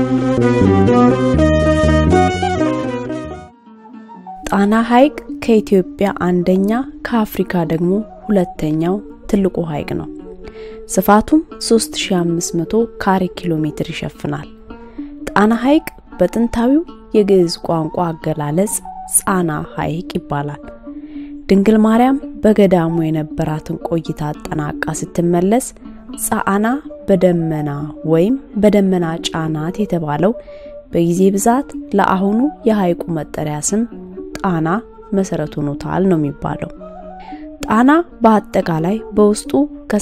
ጣና ሐይቅ ከኢትዮጵያ አንደኛ ከአፍሪካ ደግሞ ሁለተኛው ትልቁ ሐይቅ ነው። ስፋቱም 3500 ካሬ ኪሎ ሜትር ይሸፍናል። ጣና ሐይቅ በጥንታዊው የግዕዝ ቋንቋ አገላለጽ ጻና ሐይቅ ይባላል። ድንግል ማርያም በገዳሙ የነበራትን ቆይታ አጠናቃ ስትመለስ ጻና በደመና ወይም በደመና ጫናት የተባለው በጊዜ ብዛት ለአሁኑ የሐይቁ መጠሪያ ስም ጣና መሰረት ሆኖታል ነው የሚባለው። ጣና በአጠቃላይ በውስጡ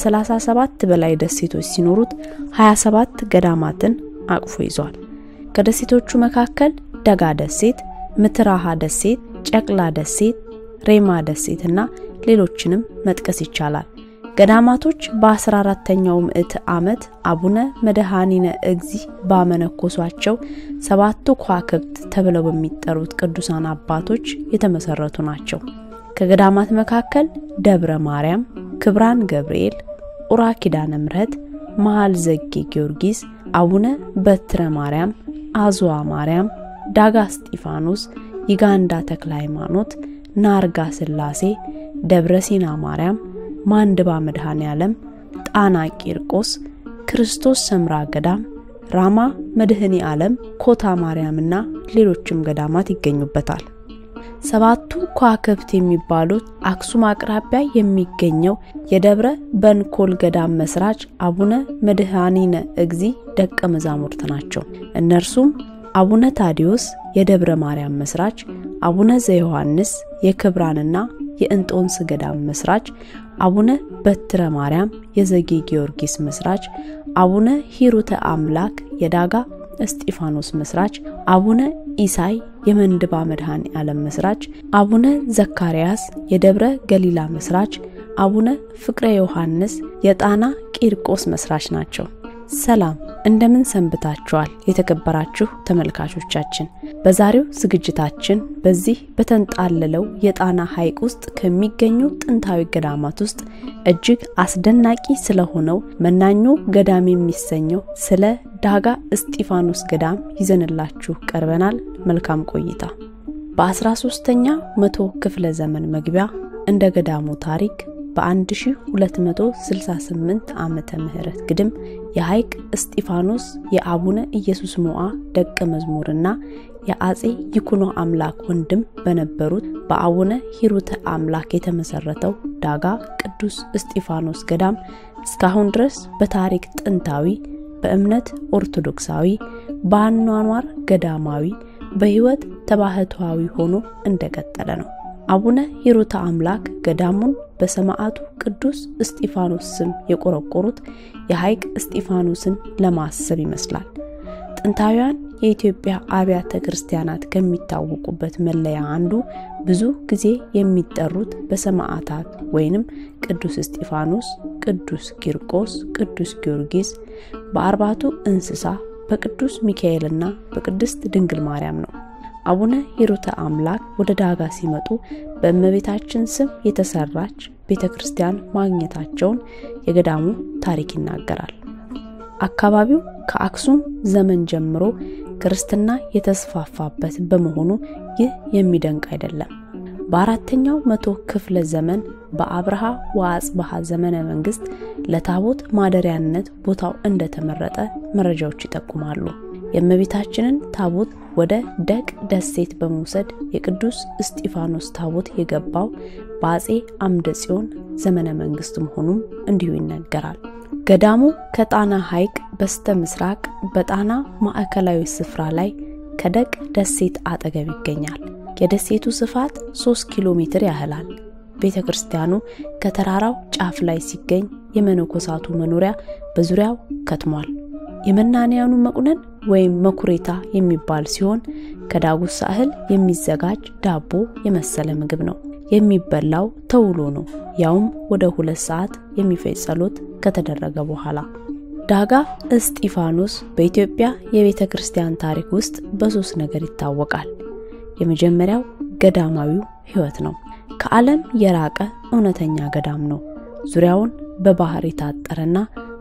ከ37 በላይ ደሴቶች ሲኖሩት 27 ገዳማትን አቅፎ ይዟል። ከደሴቶቹ መካከል ደጋ ደሴት፣ ምትራሃ ደሴት፣ ጨቅላ ደሴት፣ ሬማ ደሴት እና ሌሎችንም መጥቀስ ይቻላል። ገዳማቶች በ14ተኛው ምዕተ ዓመት አቡነ መድኃኒነ እግዚ ባመነኮሷቸው ሰባቱ ከዋክብት ተብለው በሚጠሩት ቅዱሳን አባቶች የተመሰረቱ ናቸው። ከገዳማት መካከል ደብረ ማርያም፣ ክብራን ገብርኤል፣ ኡራ ኪዳነ ምሕረት፣ መሃል ዘጌ ጊዮርጊስ፣ አቡነ በትረ ማርያም፣ አዝዋ ማርያም፣ ዳጋ እስጢፋኖስ፣ ይጋንዳ ተክለ ሃይማኖት፣ ናርጋ ስላሴ፣ ደብረ ሲና ማርያም ማንድባ መድኃኔ ዓለም፣ ጣና ቂርቆስ፣ ክርስቶስ ሰምራ ገዳም፣ ራማ መድህኔ ዓለም፣ ኮታ ማርያምና ሌሎችም ገዳማት ይገኙበታል። ሰባቱ ከዋክብት የሚባሉት አክሱም አቅራቢያ የሚገኘው የደብረ በንኮል ገዳም መስራች አቡነ መድኃኒነ እግዚ ደቀ መዛሙርት ናቸው። እነርሱም አቡነ ታዲዮስ የደብረ ማርያም መስራች፣ አቡነ ዘዮሐንስ የክብራንና የእንጦንስ ገዳም መስራች፣ አቡነ በትረ ማርያም የዘጌ ጊዮርጊስ መስራች፣ አቡነ ሂሩተ አምላክ የዳጋ እስጢፋኖስ መስራች፣ አቡነ ኢሳይ የመንድባ መድኃኔ ዓለም መስራች፣ አቡነ ዘካርያስ የደብረ ገሊላ መስራች፣ አቡነ ፍቅረ ዮሐንስ የጣና ቂርቆስ መስራች ናቸው። ሰላም እንደምን ሰንብታችኋል? የተከበራችሁ ተመልካቾቻችን፣ በዛሬው ዝግጅታችን በዚህ በተንጣለለው የጣና ሐይቅ ውስጥ ከሚገኙ ጥንታዊ ገዳማት ውስጥ እጅግ አስደናቂ ስለሆነው መናኞ ገዳም የሚሰኘው ስለ ዳጋ እስጢፋኖስ ገዳም ይዘንላችሁ ቀርበናል። መልካም ቆይታ። በ13ኛ መቶ ክፍለ ዘመን መግቢያ እንደ ገዳሙ ታሪክ በ1268 ዓመተ ምህረት ግድም የሐይቅ እስጢፋኖስ የአቡነ ኢየሱስ ሞዓ ደቀ መዝሙርና የአጼ ይኩኖ አምላክ ወንድም በነበሩት በአቡነ ሂሩተ አምላክ የተመሰረተው ዳጋ ቅዱስ እስጢፋኖስ ገዳም እስካሁን ድረስ በታሪክ ጥንታዊ፣ በእምነት ኦርቶዶክሳዊ፣ በአኗኗር ገዳማዊ፣ በሕይወት ተባህታዊ ሆኖ እንደቀጠለ ነው። አቡነ ሂሩተ አምላክ ገዳሙን በሰማዕቱ ቅዱስ እስጢፋኖስ ስም የቆረቆሩት የሐይቅ እስጢፋኖስን ለማሰብ ይመስላል። ጥንታውያን የኢትዮጵያ አብያተ ክርስቲያናት ከሚታወቁበት መለያ አንዱ ብዙ ጊዜ የሚጠሩት በሰማዕታት ወይንም ቅዱስ እስጢፋኖስ፣ ቅዱስ ቂርቆስ፣ ቅዱስ ጊዮርጊስ፣ በአርባቱ እንስሳ፣ በቅዱስ ሚካኤልና በቅድስት ድንግል ማርያም ነው። አቡነ ሂሩተ አምላክ ወደ ዳጋ ሲመጡ በእመቤታችን ስም የተሰራች ቤተ ክርስቲያን ማግኘታቸውን የገዳሙ ታሪክ ይናገራል። አካባቢው ከአክሱም ዘመን ጀምሮ ክርስትና የተስፋፋበት በመሆኑ ይህ የሚደንቅ አይደለም። በአራተኛው መቶ ክፍለ ዘመን በአብርሃ ወአጽብሃ ዘመነ መንግስት ለታቦት ማደሪያነት ቦታው እንደተመረጠ መረጃዎች ይጠቁማሉ። የእመቤታችንን ታቦት ወደ ደቅ ደሴት በመውሰድ የቅዱስ እስጢፋኖስ ታቦት የገባው በአጼ አምደ ጽዮን ዘመነ መንግስት መሆኑም እንዲሁ ይነገራል። ገዳሙ ከጣና ሐይቅ በስተ ምስራቅ በጣና ማዕከላዊ ስፍራ ላይ ከደቅ ደሴት አጠገብ ይገኛል። የደሴቱ ስፋት 3 ኪሎ ሜትር ያህላል። ቤተ ክርስቲያኑ ከተራራው ጫፍ ላይ ሲገኝ የመነኮሳቱ መኖሪያ በዙሪያው ከትሟል። የመናንያኑ መቁነን ወይም መኩሬታ የሚባል ሲሆን ከዳጉሳ እህል የሚዘጋጅ ዳቦ የመሰለ ምግብ ነው። የሚበላው ተውሎ ነው፣ ያውም ወደ ሁለት ሰዓት የሚፈጅ ጸሎት ከተደረገ በኋላ። ዳጋ እስጢፋኖስ በኢትዮጵያ የቤተ ክርስቲያን ታሪክ ውስጥ በሶስት ነገር ይታወቃል። የመጀመሪያው ገዳማዊው ሕይወት ነው። ከዓለም የራቀ እውነተኛ ገዳም ነው። ዙሪያውን በባህር የታጠረና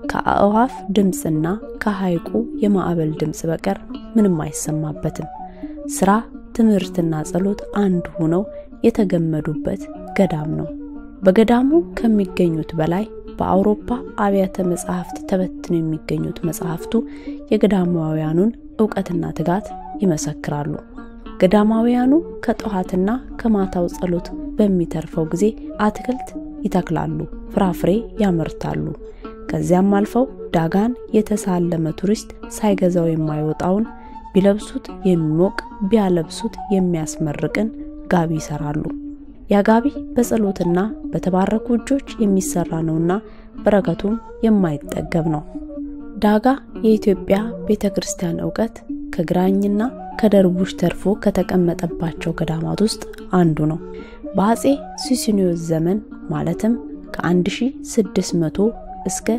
ከአእዋፍ ድምፅና ከሐይቁ የማዕበል ድምፅ በቀር ምንም አይሰማበትም። ስራ፣ ትምህርትና ጸሎት አንድ ሆነው የተገመዱበት ገዳም ነው። በገዳሙ ከሚገኙት በላይ በአውሮፓ አብያተ መጻሕፍት ተበትነው የሚገኙት መጻሕፍቱ የገዳማውያኑን እውቀትና ትጋት ይመሰክራሉ። ገዳማውያኑ ከጠዋትና ከማታው ጸሎት በሚተርፈው ጊዜ አትክልት ይተክላሉ፣ ፍራፍሬ ያመርታሉ። ከዚያም አልፈው ዳጋን የተሳለመ ቱሪስት ሳይገዛው የማይወጣውን ቢለብሱት የሚሞቅ ቢያለብሱት የሚያስመርቅን ጋቢ ይሰራሉ። ያ ጋቢ በጸሎትና በተባረኩ እጆች የሚሰራ ነውና በረከቱም የማይጠገብ ነው። ዳጋ የኢትዮጵያ ቤተ ክርስቲያን እውቀት ከግራኝና ከደርቡሽ ተርፎ ከተቀመጠባቸው ገዳማት ውስጥ አንዱ ነው። በአጼ ሱስንዮስ ዘመን ማለትም ከ1600 እስከ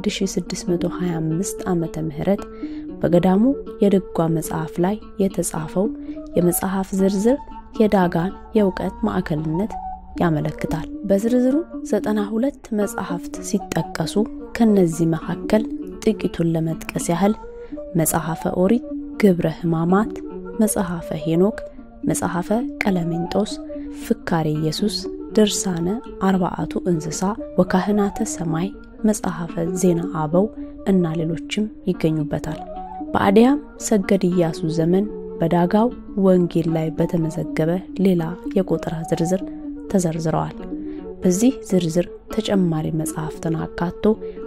1625 ዓመተ ምህረት በገዳሙ የድጓ መጽሐፍ ላይ የተጻፈው የመጽሐፍ ዝርዝር የዳጋን የእውቀት ማዕከልነት ያመለክታል። በዝርዝሩ 92 መጽሐፍት ሲጠቀሱ ከነዚህ መካከል ጥቂቱን ለመጥቀስ ያህል መጽሐፈ ኦሪት፣ ግብረ ሕማማት፣ መጽሐፈ ሄኖክ፣ መጽሐፈ ቀለሜንጦስ፣ ፍካሬ ኢየሱስ፣ ድርሳነ አርባአቱ እንስሳ ወካህናተ ሰማይ፣ መጽሐፈ ዜና አበው እና ሌሎችም ይገኙበታል። በአዲያም ሰገድ ኢያሱ ዘመን በዳጋው ወንጌል ላይ በተመዘገበ ሌላ የቁጥር ዝርዝር ተዘርዝረዋል። በዚህ ዝርዝር ተጨማሪ መጽሐፍትን አካቶ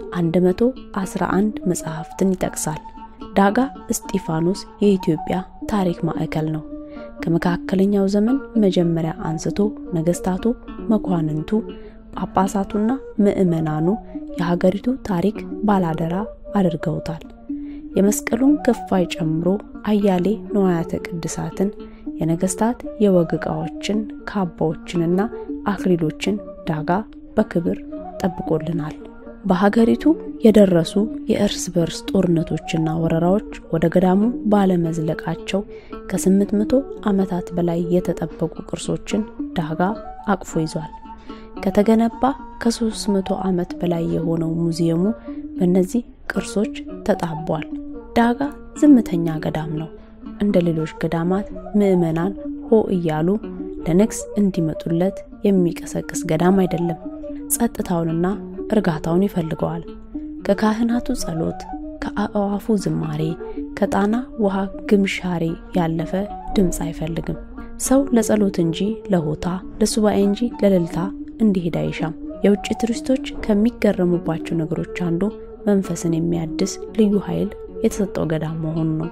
111 መጽሐፍትን ይጠቅሳል። ዳጋ እስጢፋኖስ የኢትዮጵያ ታሪክ ማዕከል ነው። ከመካከለኛው ዘመን መጀመሪያ አንስቶ ነገስታቱ፣ መኳንንቱ፣ ጳጳሳቱና ምዕመናኑ የሀገሪቱ ታሪክ ባላደራ አድርገውታል። የመስቀሉን ክፋይ ጨምሮ አያሌ ንዋያተ ቅድሳትን፣ የነገስታት የወግ ዕቃዎችን፣ ካባዎችንና አክሊሎችን ዳጋ በክብር ጠብቆልናል። በሀገሪቱ የደረሱ የእርስ በርስ ጦርነቶችና ወረራዎች ወደ ገዳሙ ባለመዝለቃቸው ከ800 ዓመታት በላይ የተጠበቁ ቅርሶችን ዳጋ አቅፎ ይዟል። ከተገነባ ከ300 ዓመት በላይ የሆነው ሙዚየሙ በእነዚህ ቅርሶች ተጣቧል። ዳጋ ዝምተኛ ገዳም ነው። እንደ ሌሎች ገዳማት ምዕመናን ሆ እያሉ ለንግስ እንዲመጡለት የሚቀሰቅስ ገዳም አይደለም። ጸጥታውንና እርጋታውን ይፈልገዋል። ከካህናቱ ጸሎት፣ ከአእዋፉ ዝማሬ፣ ከጣና ውሃ ግምሻሬ ያለፈ ድምፅ አይፈልግም። ሰው ለጸሎት እንጂ ለሆታ፣ ለሱባኤ እንጂ ለእልልታ እንዲሄድ አይሻም። የውጭ ቱሪስቶች ከሚገረሙባቸው ነገሮች አንዱ መንፈስን የሚያድስ ልዩ ኃይል የተሰጠው ገዳም መሆኑ ነው።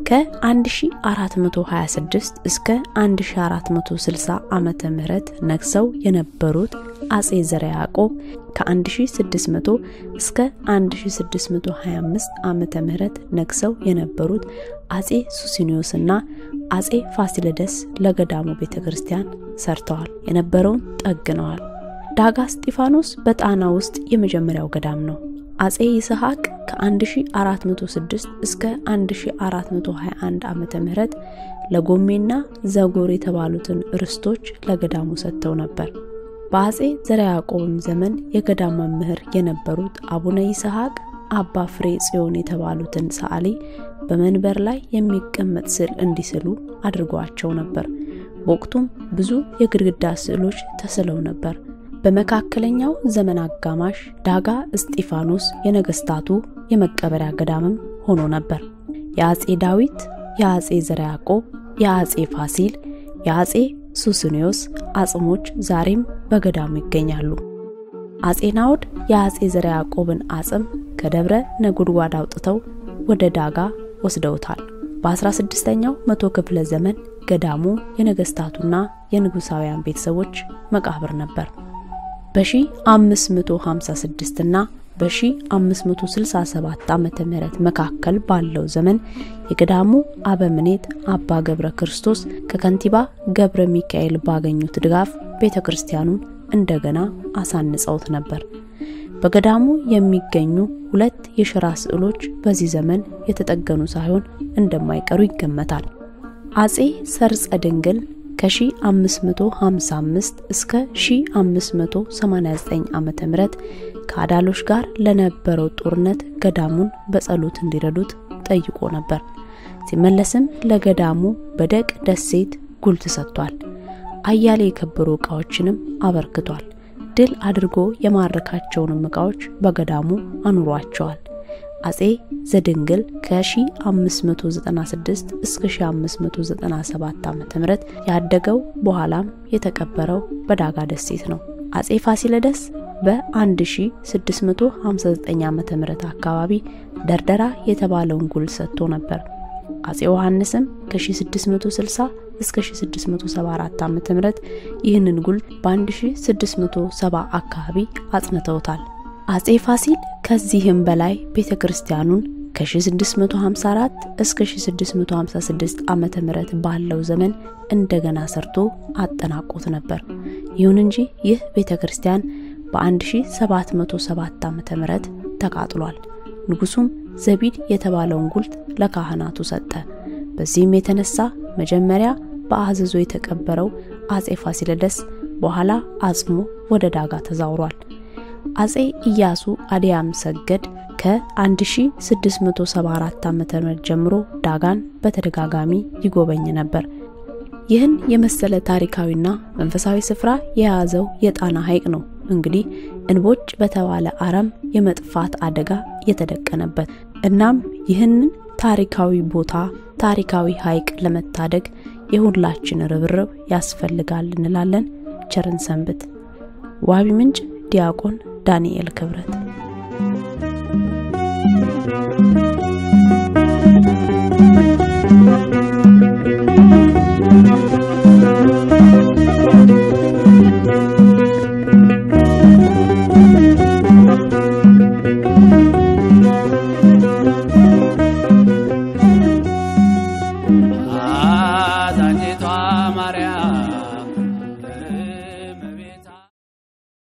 ከ1426 እስከ 1460 ዓመተ ምህረት ነግሰው የነበሩት አጼ ዘርዓ ያዕቆብ ከ1600 እስከ 1625 ዓመተ ምህረት ነግሰው የነበሩት አጼ ሱስንዮስና አጼ ፋሲለደስ ለገዳሙ ቤተ ክርስቲያን ሰርተዋል፣ የነበረውን ጠግነዋል። ዳጋ እስጢፋኖስ በጣና ውስጥ የመጀመሪያው ገዳም ነው። አጼ ይስሐቅ ከ1406 እስከ 1421 ዓመተ ምህረት ለጎሜና ዘጎር የተባሉትን ርስቶች ለገዳሙ ሰጥተው ነበር። በአጼ ዘርዓ ያዕቆብም ዘመን የገዳም መምህር የነበሩት አቡነ ይስሐቅ አባ ፍሬ ጽዮን የተባሉትን ሰዓሊ በመንበር ላይ የሚቀመጥ ስዕል እንዲስሉ አድርገዋቸው ነበር። በወቅቱም ብዙ የግድግዳ ስዕሎች ተስለው ነበር። በመካከለኛው ዘመን አጋማሽ ዳጋ እስጢፋኖስ የነገስታቱ የመቀበሪያ ገዳምም ሆኖ ነበር። የአጼ ዳዊት፣ የአጼ ዘርዓ ያዕቆብ፣ የአጼ ፋሲል፣ የአጼ ሱስንዮስ አጽሞች ዛሬም በገዳሙ ይገኛሉ። አጼ ናዖድ የአጼ ዘርዓ ያዕቆብን አጽም ከደብረ ነጎድጓድ አውጥተው ወደ ዳጋ ወስደውታል። በ16ኛው መቶ ክፍለ ዘመን ገዳሙ የነገስታቱና የንጉሳውያን ቤተሰቦች መቃብር ነበር። በ1556 እና በ1567 ዓመተ ምህረት መካከል ባለው ዘመን የገዳሙ አበምኔት አባ ገብረ ክርስቶስ ከከንቲባ ገብረ ሚካኤል ባገኙት ድጋፍ ቤተ ክርስቲያኑን እንደገና አሳንጸውት ነበር። በገዳሙ የሚገኙ ሁለት የሽራ ስዕሎች በዚህ ዘመን የተጠገኑ ሳይሆን እንደማይቀሩ ይገመታል። አጼ ሰርጸ ድንግል ከ1555 እስከ 1589 ዓመተ ምህረት ከአዳሎች ጋር ለነበረው ጦርነት ገዳሙን በጸሎት እንዲረዱት ጠይቆ ነበር። ሲመለስም ለገዳሙ በደቅ ደሴት ጉልት ሰጥቷል። አያሌ የከበሩ ዕቃዎችንም አበርክቷል። ድል አድርጎ የማረካቸውንም ዕቃዎች በገዳሙ አኑሯቸዋል። አጼ ዘድንግል ከ1596 እስከ 1597 ዓ.ም ያደገው በኋላም የተቀበረው በዳጋ ደሴት ነው። አጼ ፋሲለደስ በ1659 ዓ.ም አካባቢ ደርደራ የተባለውን ጉል ሰጥቶ ነበር። አጼ ዮሐንስም ከ1660 እስከ 1674 ዓ.ም ይህንን ጉል በ1670 አካባቢ አጽንተውታል። አጼ ፋሲል ከዚህም በላይ ቤተ ክርስቲያኑን ከ1654 እስከ 1656 ዓመተ ምህረት ባለው ዘመን እንደገና ሰርቶ አጠናቆት ነበር። ይሁን እንጂ ይህ ቤተ ክርስቲያን በ1707 ዓመተ ምህረት ተቃጥሏል። ንጉሱም ዘቢድ የተባለውን ጉልት ለካህናቱ ሰጠ። በዚህም የተነሳ መጀመሪያ በአዘዞ የተቀበረው አጼ ፋሲለደስ በኋላ አጽሞ ወደ ዳጋ ተዛውሯል። አጼ ኢያሱ አዲያም ሰገድ ከ1674 ዓ.ም ጀምሮ ዳጋን በተደጋጋሚ ይጎበኝ ነበር። ይህን የመሰለ ታሪካዊና መንፈሳዊ ስፍራ የያዘው የጣና ሐይቅ ነው እንግዲህ እንቦጭ በተባለ አረም የመጥፋት አደጋ የተደቀነበት። እናም ይህንን ታሪካዊ ቦታ ታሪካዊ ሐይቅ ለመታደግ የሁላችን ርብርብ ያስፈልጋል እንላለን። ቸርን ሰንብት። ዋቢ ምንጭ ዲያቆን ዳንኤል ክብረት አዛኝቷ ማርያም